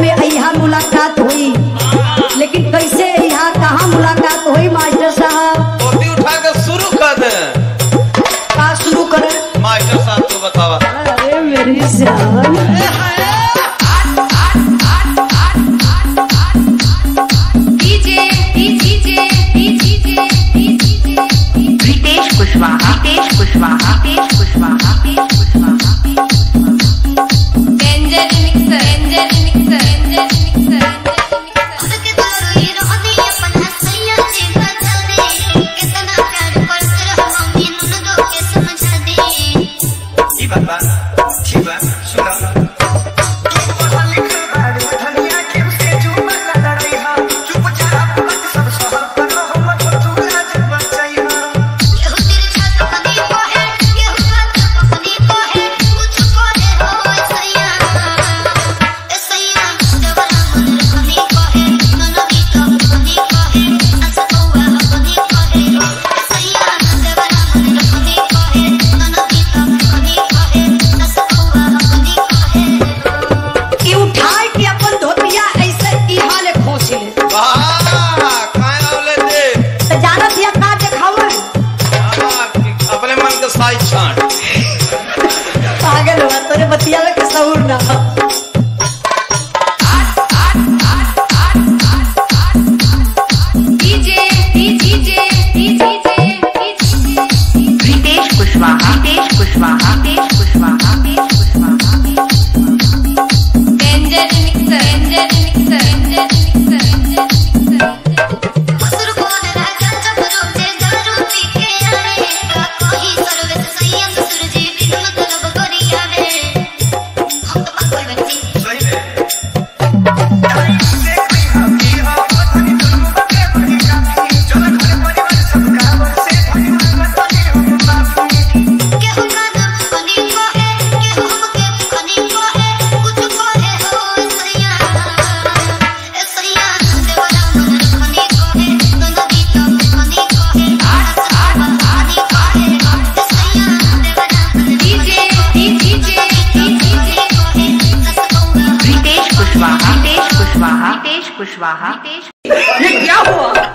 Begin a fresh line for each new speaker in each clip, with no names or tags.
में यहाँ मुलाकात हुई लेकिन कैसे यहाँ कहाँ मुलाकात हुई मास्टर साहब
धोती उठा के शुरू कर दे
का शुरू करें
मास्टर साहब तू बतावा
अरे मेरी जान
रितेश कुशवाहा रितेश कुशवाहा रितेश कुशवाहा रितेश कुशवाहा
उसके दारू ये रोदी अपन हसैया से बचा दे कितना प्यार करते रहो मम्मी नुन दो के समझा दे
ई बात बा ठीक बा सुनो
केहू तेरे छात पकनी को है केहू छात पकनी को है कुछ को है हो सैया ए सैया देवरा मन रखनी को है नन गीत पकनी को है सस कौवा पकनी को है ए सैया देवरा मन रखनी को है नन गीत पकनी को है सस कौवा पकनी को है
कि उठाए के अपन धोतिया ऐसे यहाँ ले खोस ले
वाह खाए वाले दे
तो जानत या का देखावे
हाँ, अपने मन के साई छाट
पागल हुआ तोरे बतिया में कसौर ना
रितेश कुशवाहा रितेश कुशवाहा रितेश कुशवाहा रितेश कुशवाहा
असुर को राजा जब रोजे दारू पी के आवे का कोई सर्वस संयम सुरजे बिन मतलब करी आवे हम तो पागल बच्चे केहू कादम कनी को है केहू हमके कनी को है कुछ को है हो सैया ए सैया देवरा मन कनी को है दोनों गीत कनी को है आसमान कनी को है ए सैया देवरा मन डीजे डीजे डीजे को है सस कौवा
रितेश कुशवाहा रितेश कुशवाहा रितेश कुशवाहा रितेश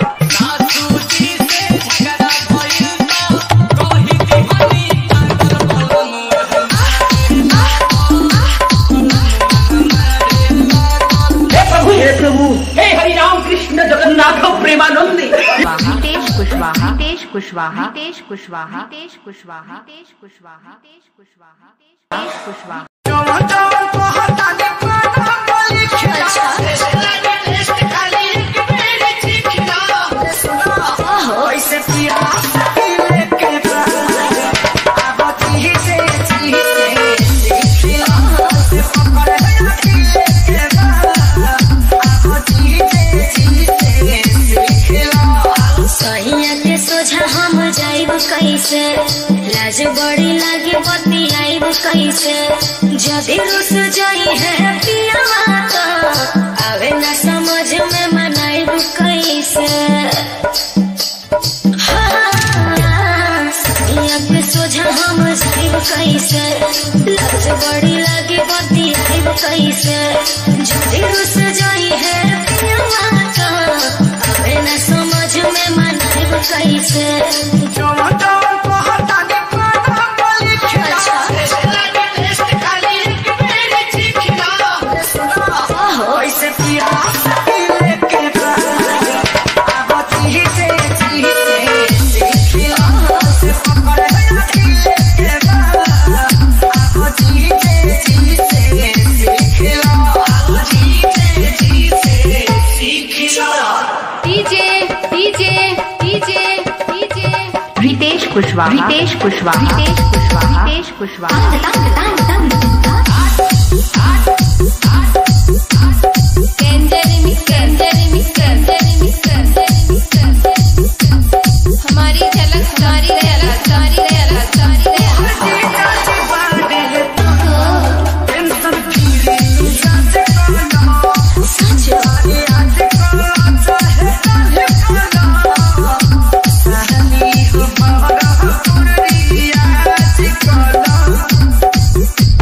रितेश कुशवाहा रितेश कुशवाहा रितेश कुशवाहा रितेश कुशवाहा रितेश कुशवाहा रितेश कुशवाहा रितेश कुशवाहा
सैया के सोझा हम जाइब कैसे लाज बड़ी लागे बती आइब कैसे जदि रुस जाई है पियावा तो आवे ना समझ में मनाइब कैसे हाँ, सैया के सोझा हम जाइब कैसे लाज बड़ी लागे बती आइब कैसे जदि रुस जाई है पियावा तो आवे ना समझ में मनाइब कैसे
रितेश कुशवाहा रितेश कुशवाहा रितेश कुशवाहा रितेश कुशवाहा
हमारी झलक हमारी झलक हमारी झलक हमारी झलक
Thank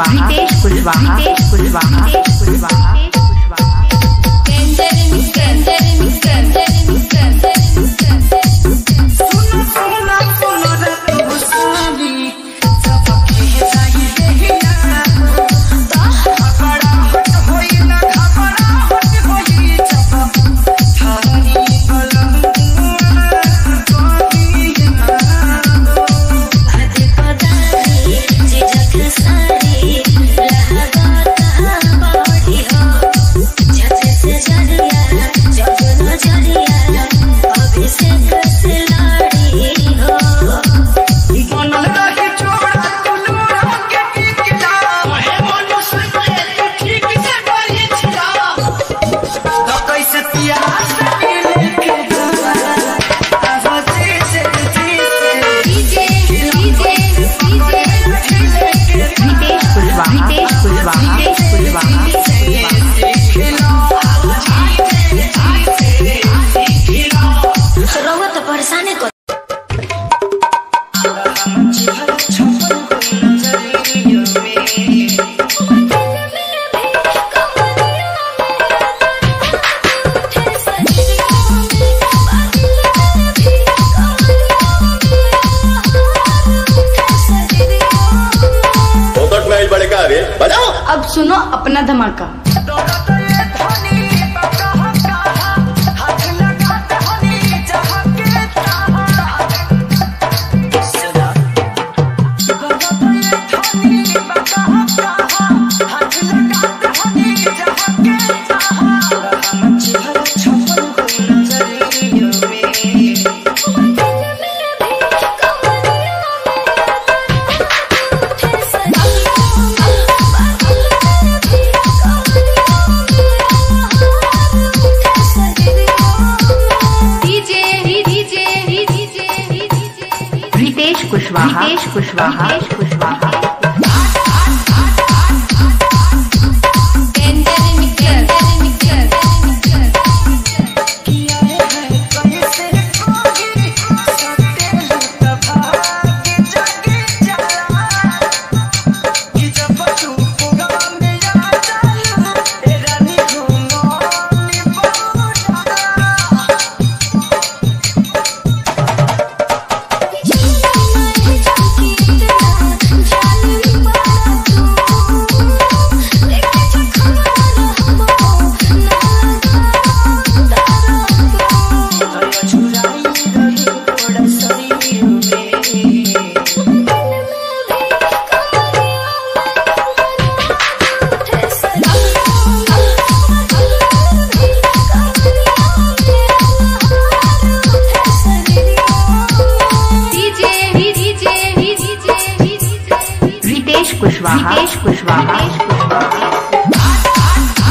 कुशवाहा रितेश कुशवाहा रितेश कुशवाहा रितेश कुशवाहा रितेश कुशवाहा रितेश कुशवाहा रितेश कुशवाहा रितेश कुशवाहा
रउआ तो परेशाने कर
फोकट में बड़े का रे बजाओ
अब सुनो अपना धमाका
रितेश कुशवाहा रितेश कुशवाहा रितेश कुशवाहा रितेश कुशवाहा रितेश कुशवाहा रितेश कुशवाहा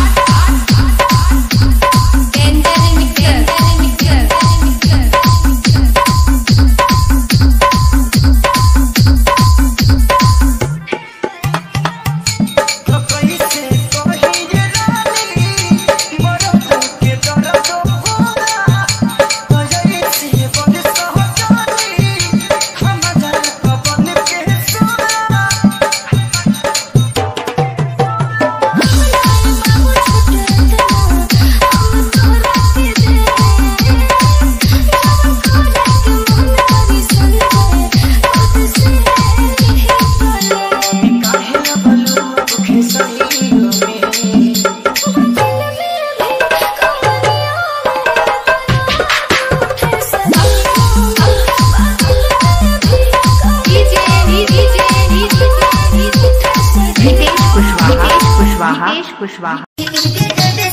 रितेश कुशवाहा रितेश कुशवाहा रितेश कुशवाहा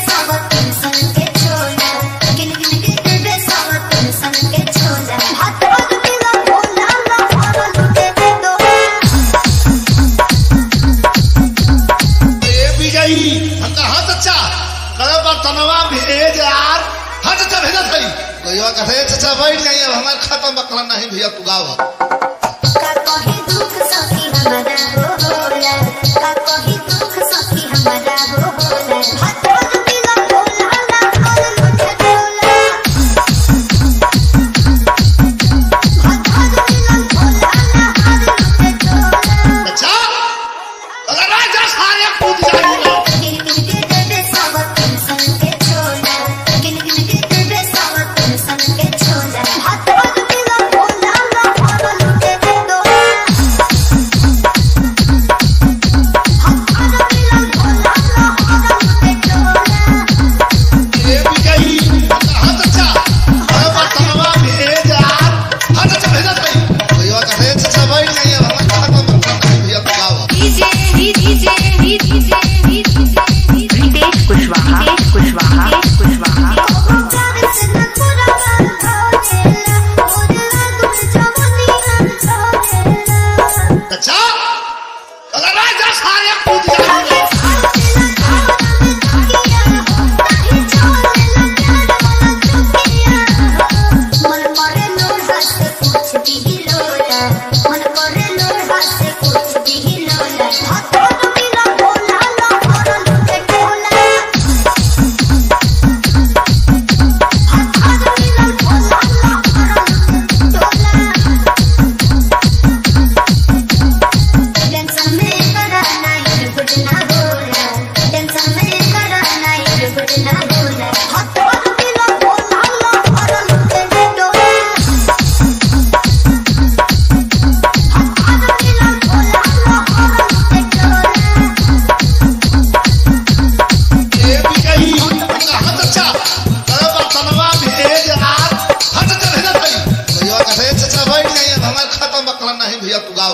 ए विजयी हम कहा चचा करे बर्तनवा भेज यार हाँ चचा भेजा थई कोई कहे चचा बैठ जाइए अब हमारे खत्म बकला नहीं भैया तू गाओ चचा अगर Raj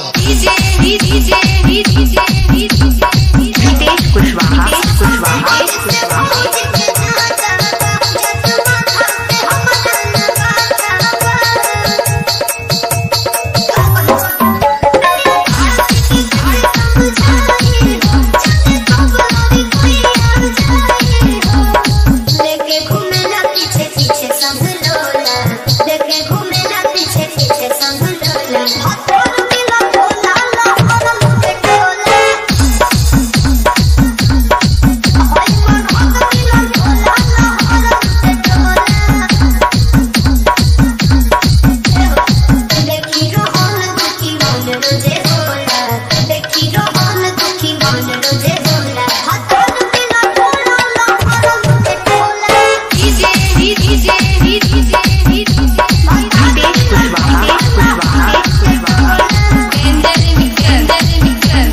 DJ DJ DJ DJ
Ritesh Kushwaha Kushwaha Kushwaha
लेके घूमेला पीछे पीछे संग लोला लेके घूमेला पीछे पीछे संग लोला हथोड़ मिला भोला ला और मुझे टोला होय मन हथोड़ मिला भोला ला और मुझे टोला देखी रोहन दुखी मन रोजे होला देखी रोहन दुखी मन रोजे होला हथोड़ मिला भोला ला और मुझे टोला
DJ DJ DJ DJ
Ritesh Kushwaha Kushwaha Kushwaha
केंद्र मित्र मित्र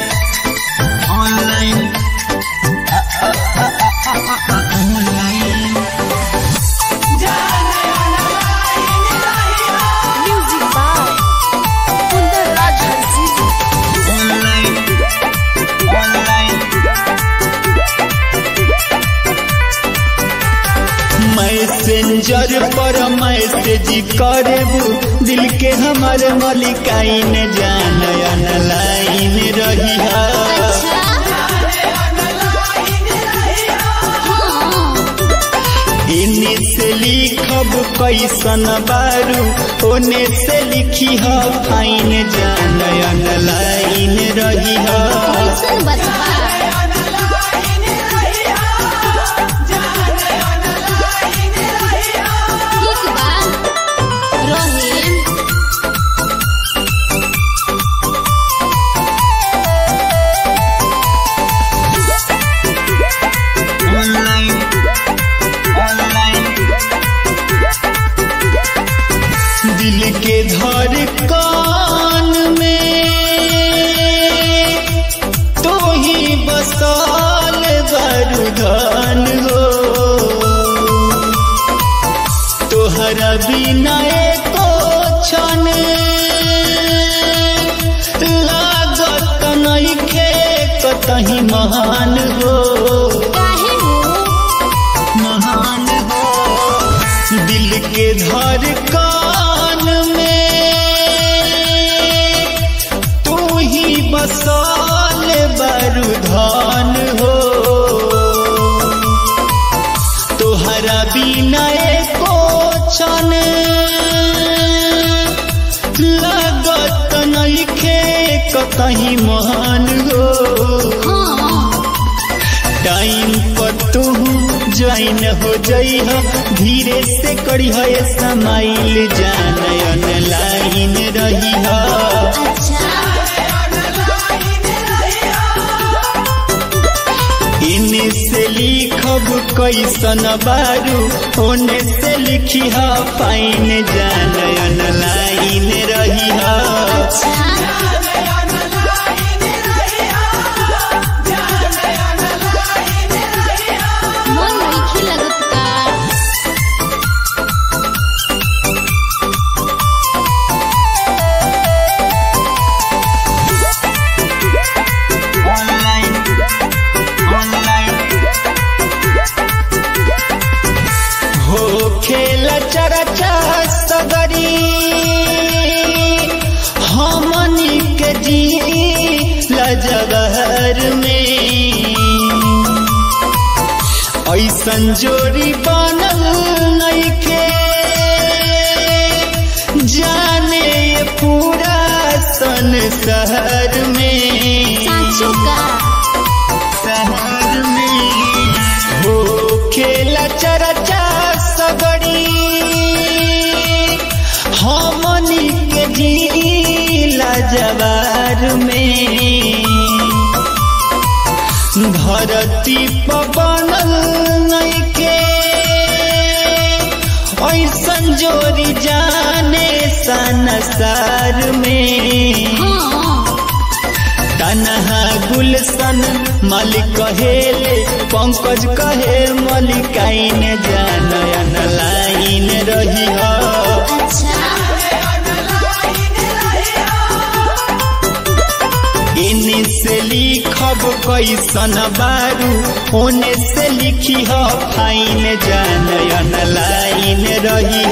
मैसेंजर पर मैसेज करेबू दिल के हमारे मलिकाइन जान लाइन रही इन्हीं से लिखब कैसन बारू ओने से लिखी ह फाइन जान लाइन रही दिल के धड़कन में तो ही बसाल बरुधन हो तोहरा बिना एको क्षण लागत नइखे कतही महान हो महान हो दिल के धड़कन में तू ही बसाल बरुधन हो तोहरा बिना एको क्षण लागत नइखे कतही महान हो टाइम पर तू ज्वाइन हो जइह धीरे से करी है समाइल जान लाइन रही इने से लिखब कैसन बारू ओने से लिखी ह फाइन जान लाइन रही
मन नहीं लगत का
ऑनलाइन ऑनलाइन हो खेल चरचा सगरी हमनी के जी लजगहर में ऐसन जोड़ी बनल नइखे जाने ये पूरा संसार में शहर में हो खेला चरचा सगड़ी हमनी के जिला जवार में धरती पवन नइखे ऐसन जोरी जाने संसार में तनहा गुलशन मलिक कहेले पंकज कहे मलिकाइन जानयन लाइन रही लिखब कैसन बारू ओने से लिखी ह फाइन जानयन लाइन रही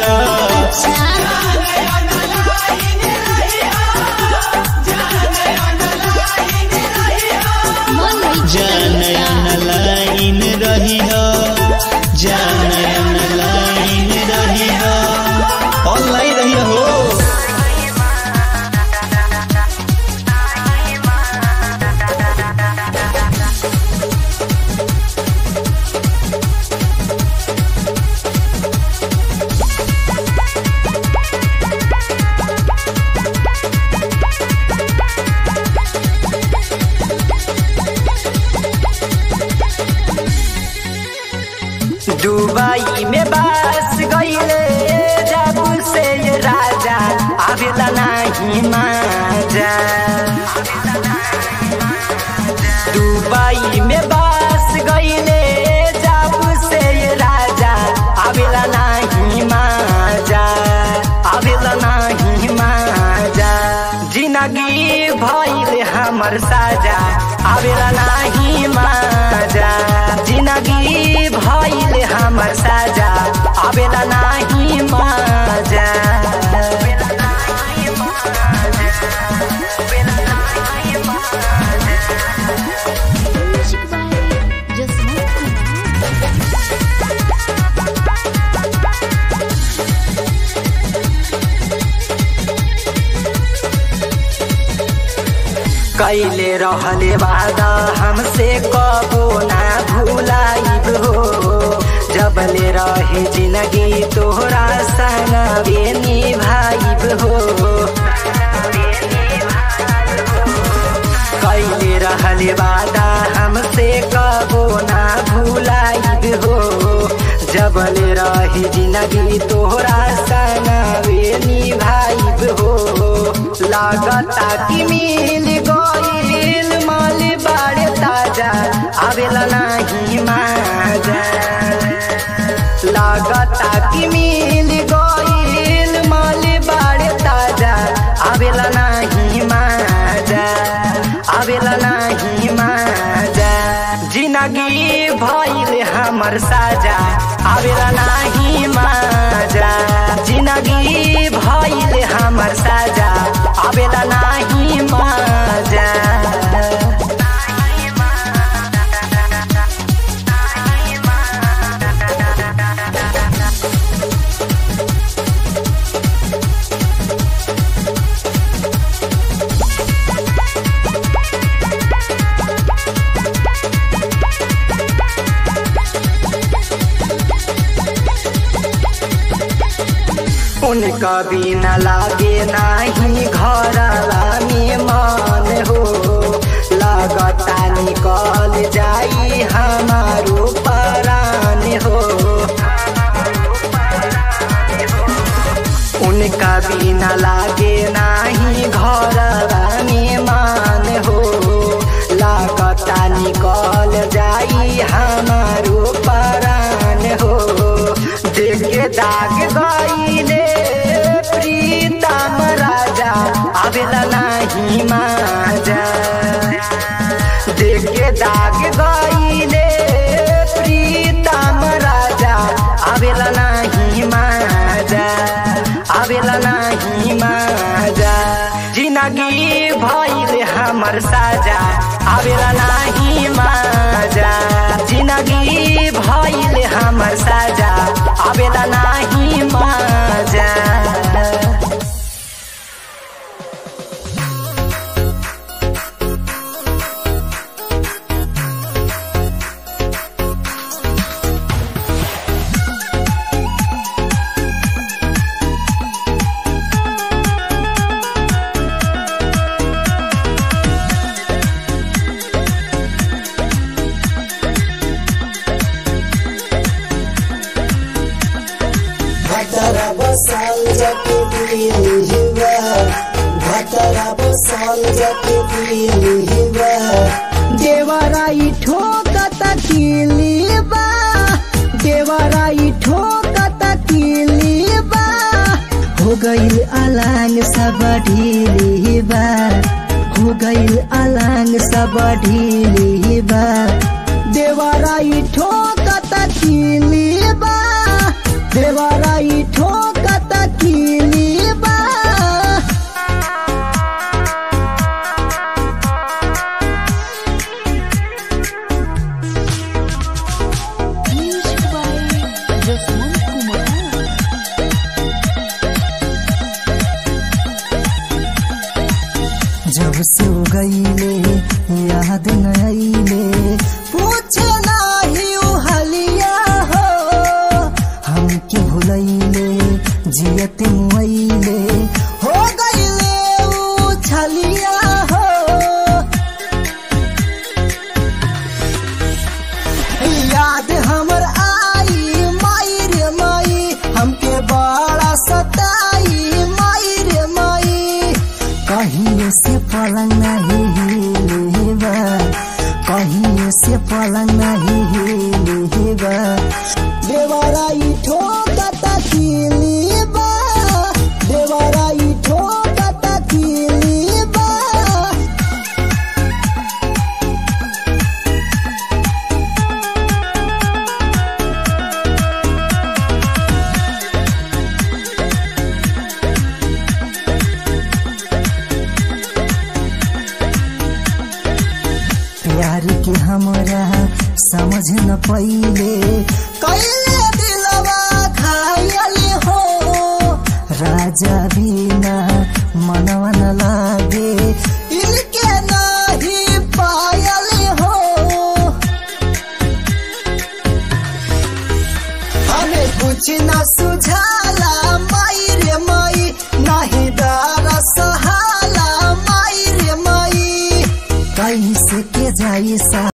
मन नहीं
जानयन लाइन रही जानयन लाइन रही ऑनलाइन रही हो
दुबई में बस गईले जब से ये राजा आवेला नहीं माजा दुबई में बस गईले जब से ये राजा आवेला नहीं माजा आवेला नहीं माजा जिंदगी भइल हमर साजा आवेला नहीं माजा जिंदगी भइल हमर साजा आवेला नहीं माजा
म्यूजिक बाय जसवंत कुमार
कैले रहले वादा हमसे कबो ना भूलाइब हो जबले रहे जिंदगी तोहरा संगवे निभाइब हो कैले रहले वादा हमसे कबो ना भूलाइब हो जबले रहे जिंदगी तोहरा संगवे निभाइब हो लागता कि मिल गईल माल बाड़े ताजा आवेला नहीं माजा लागता कि मिल गईल माल बाड़े ताजा आवेला नहीं माजा आवेला नहीं माजा जिंदगी भइल हमर साजा आवेला नहीं माजा जिंदगी भइल हमर साजा आवेला नहीं माजा उनका बिना लागे नाही घरवा में मन हो लगता निकल जाई हमारो परान हो उनका बिना लागे नाही घरवा में मान हो लगता निकल जाई हमारो परान हो देख के दाग गईले प्रीतम राजा आवेला नहीं माजा देख के दाग गईले प्रीतम राजा आवेला नहीं माजा आवेला नहीं माजा जिंदगी भइल हमर साजा आवेला नहीं माजा जिंदगी भइल हमर साजा आवेला नहीं माजा
घटरा बसाल जाके दिली हिवा घटरा बसाल जाके दिली हिवा
देवराई ठोकत किलीबा देवराई ठोकत किलीबा हो गईल अलांग सब ढीलीबा हो गईल अलांग सब
बढ़ीली बा देवराई ठोकत कीली बा देवराई ठोकत कीली बा
Music by Jasmine Kumar.
जब से हो गईले याद न आईले पूछे नाही उ हलिया हो हमके भुलैले जियत मुआईले हो गईले उ छलिया हो याद हमर आई माई रे माई हमके बड़ा सताई माई रे माई कहीं से पलंग नहीं हिलेबा कहीं से पलंग नहीं हिलेबा देवराई ठोकत कीलीबा देवराई ठोकत कीलीबा प्यार के हमरा समझ न पइले कैले दिलवा खायले हो राजा बिना मनवा न लागे इनके नहीं पायले हो हमें कुछ न सुझाला माई रे माई नहीं दारा सहाला माई रे माई कैसे के जाई सा